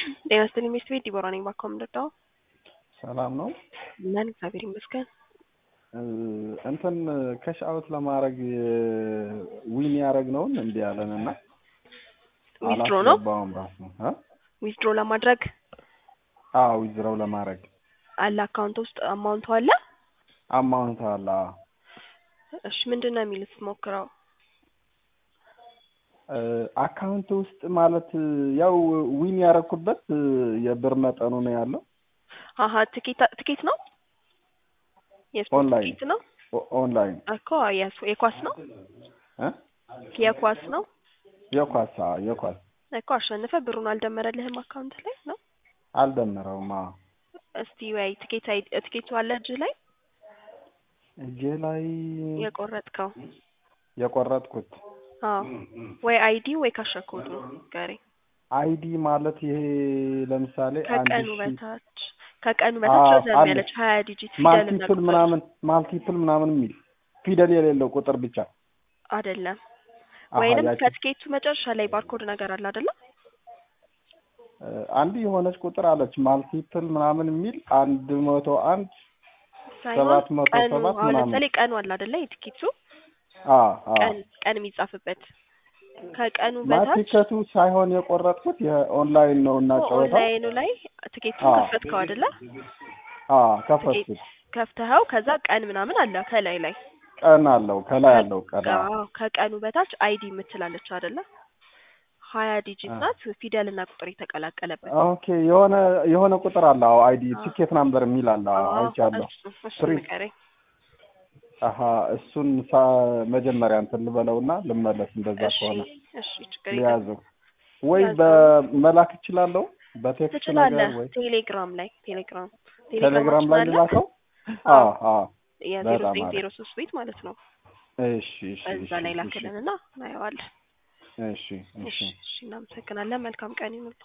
ጤና ይስጥልኝ ሚስት ቤት ዲቦራ ነኝ። ባካው ምንድነው? ሰላም ነው። ምን እግዚአብሔር ይመስገን። እንትን ከሽ አውት ለማድረግ ዊን ያደረግነውን እንዲህ ያለን እና ዊዝድሮ ነው አላስገባውም ራሱ እ ዊዝድሮ ለማድረግ አዎ ዊዝድሮው ለማድረግ አለ አካውንት ውስጥ አማውንቱ አለ። አማውንት አለ። አዎ። እሺ ምንድን ነው የሚሉት ሞክረው። አካውንት ውስጥ ማለት ያው ዊን ያደረኩበት የብር መጠኑ ነው ያለው። አሀ ትኬት ትኬት ነው የስፖርት ኦንላይን ትኬት ነው ኦ- ኦንላይን እኮ የስ- የኳስ ነው እ የኳስ ነው የኳስ አዎ፣ የኳስ እኮ አሸንፈ ብሩን አልደመረልህም አካውንት ላይ ነው። አልደመረውም። አዎ እስቲ ወይ ትኬት አይ ትኬቱ አለ እጅህ ላይ እጄ ላይ የቆረጥከው የቆረጥኩት አዎ ወይ አይዲ ወይ ካሸኮዱ ጋሪ አይዲ ማለት ይሄ ለምሳሌ አንድ ከቀኑ ሺህ በታች ከቀኑ በታች አዎ፣ ረዘም አለ። ያለች ሀያ ዲጂት ፊደል እና ማልቲፕል ቁጥር ምናምን ማልቲፕል ምናምን የሚል ፊደል የሌለው ቁጥር ብቻ አይደለም። አሀ፣ ወይንም ያቺ ከትኬቱ መጨረሻ ላይ ባርኮድ ነገር አለ አይደለ? እ፣ አንድ የሆነች ቁጥር አለች ማልቲፕል ምናምን የሚል አንድ መቶ አንድ ሳይሆን ሰባት መቶ ቀኑ ሰባት አሁን ምናምን ለምሳሌ ቀኑ አለ አይደለ? የትኬቱ አ አ ቀን ቀን የሚጻፍበት ከቀኑ በታች ማቲከቱ ሳይሆን የቆረጥኩት የኦንላይን ነው እና ጨዋታው ኦንላይኑ ላይ ትኬቱን አዎ። ከፈትከው አይደለ? አ ከፈትኩት ከፍተኸው ከዛ ቀን ምናምን አለ ከላይ ላይ ቀን አለው ከላይ አለው ቀን አዎ። አዎ፣ ከቀኑ በታች አይዲ የምትላለች አይደለ? ሀያ ዲጂት አ። ናት ፊደል እና ቁጥር የተቀላቀለበት ኦኬ የሆነ የሆነ ቁጥር አለ አዎ አይዲ አዎ። ቲኬት ናምበር የሚል አለ አዎ አዎ፣ አይቻለሁ እሱ እሱ ትሪ ንገረኝ። አሀ እሱን ሳ መጀመሪያ እንትን ልበለውና ልመለስ እንደዛ እሺ ከሆነ እሺ ችግር የለም ሊያዘው ወይ ያዘው። በመላክ እችላለሁ በቴክስት ትችላለህ። ነገር ወይ ቴሌግራም ላይ ቴሌግራም ቴሌግራም ላይ አለ ልላከው አዎ። አዎ አዎ የዜሮ በጣም ዘጠኝ አሪፍ። ዜሮ ሶስት ቤት ማለት ነው። እሺ እሺ እዛ እሺ ላይ እሺ ላክልንና እናየዋለን። እሺ እሺ እሺ እሺ እናመሰግናለን። መልካም ቀን ይሁንልህ።